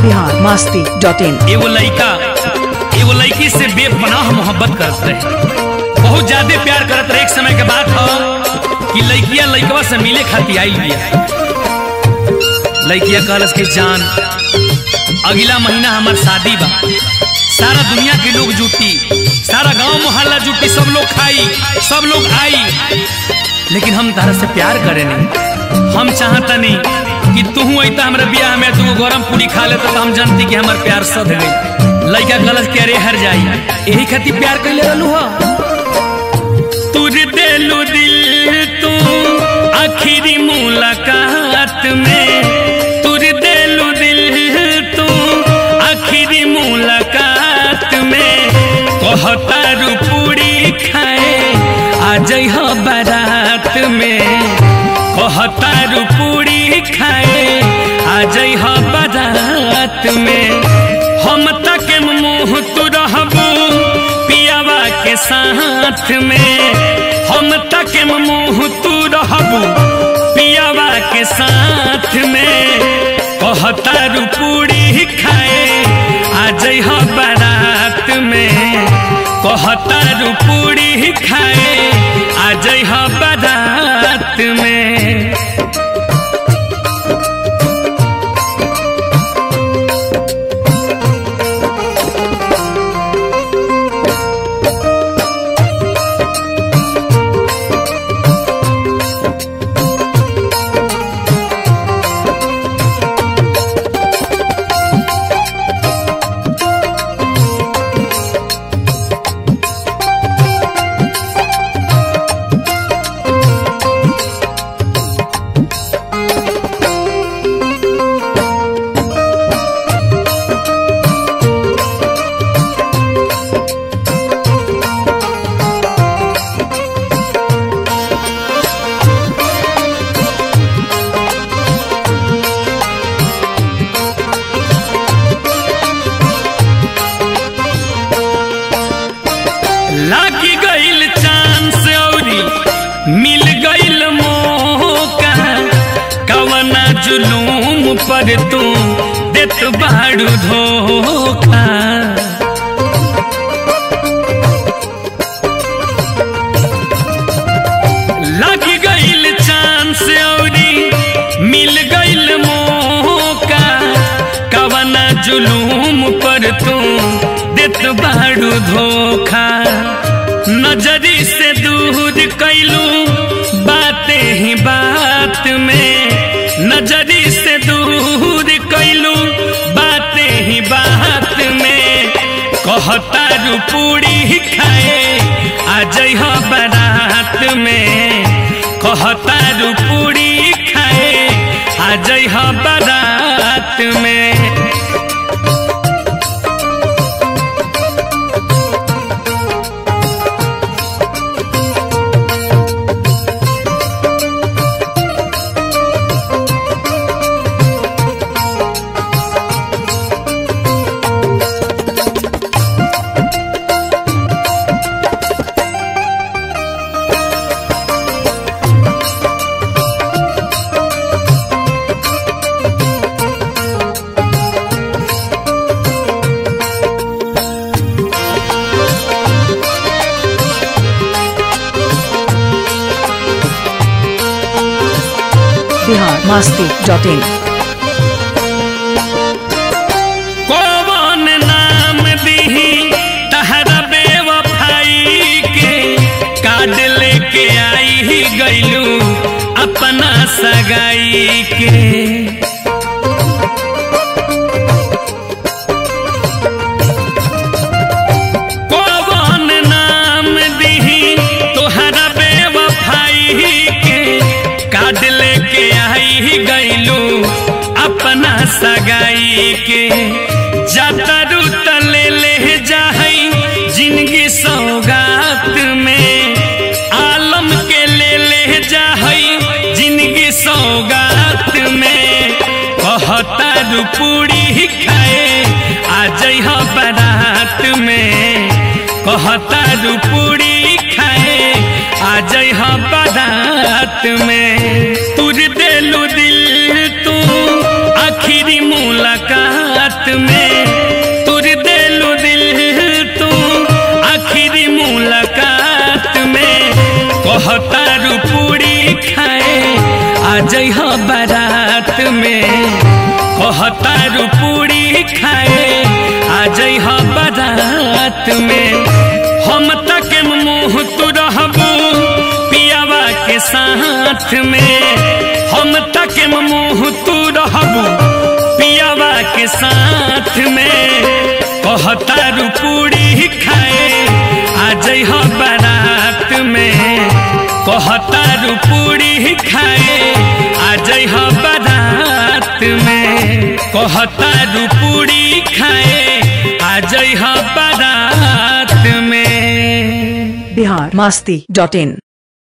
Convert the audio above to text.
Bihar Masti dot in एगो लड़का एगो लड़की से बेपनाह मोहब्बत करत रहे बहुत ज्यादा प्यार करत रहे एक समय के बात हो कि लड़किया लड़कवा से मिले खातिर आई बिया लड़किया कहलस कि जान अगला महीना हमार शादी बा सारा दुनिया के लोग जुटी सारा गांव मोहल्ला जुटी सब लोग खाई सब लोग आई लेकिन हम तारा से प्यार करे नहीं हम चाहता नहीं कि तू अता हमारे ब्याह में तू गरम पूरी खा लेता तो हम जानती कि हमार प्यार सद गई लड़का गलत के अरे हर जाई यही खातिर प्यार कैले रहलू हो तुर देलू दिल तू आखिरी मुलाकात में तुर देलू दिल तू आखिरी मुलाकात में कहतारू पूरी खाए आ जइह बारात में कहतारू पूरी खाए आ जइह बारात में हम तक मुंह तू रहबू पियावा के साथ में हम तक मुंह तू रहबू पियावा के साथ में कहतारू पूरी खाए आ जइह बारात में कहतारू पूरी खाए आ जइह बारात में लागी गईल चांस औरी मिल गईल मौका कवना जुलूम पर तू देत बाड़ू धोखा लागी गईल चांस औरी मिल गईल मौका कवना जुलूम पर तू देत बाड़ू धोखा नजरी से दूर कैलू बातें ही बात में नजरी से दूर कैलू बातें ही बात में कहतारू पूरी खाए आ जइह बारात में कहतारू पूरी खाए आ जइह बारात में बिहार मस्ती डॉट इन कौन नाम दीही तहरा बेवफाई के कार्ड लेके आई ही गईलू अपना सगाई के कौन नाम दीही तोहरा बेवफाई के कार्ड लेके आई ही गईलू अपना सगाई के जातरू तले ले जाहई जिंदगी सौगात में आलम के ले ले जाहई जिंदगी सौगात में कहतारू पूरी खाए आ जइह बारात में कहतारू पूरी खाए आ जइह बारात में तुर देलू दिल तू आखिरी मुलाकात कहतारू पूरी खाए आ जइह बारात में कहतारू पूरी खाए आ जइह बारात में हम तक मुँह तू रहबू पियावा के साथ में हम तक मुँह तू रहबू पियावा के साथ में कहतारू पूरी खाए आ जइह बारात में कहतारू पूरी खाए आ जइह बारात में कहतारू पूरी खाए आ जइह बारात में बिहार मास्ती डॉट इन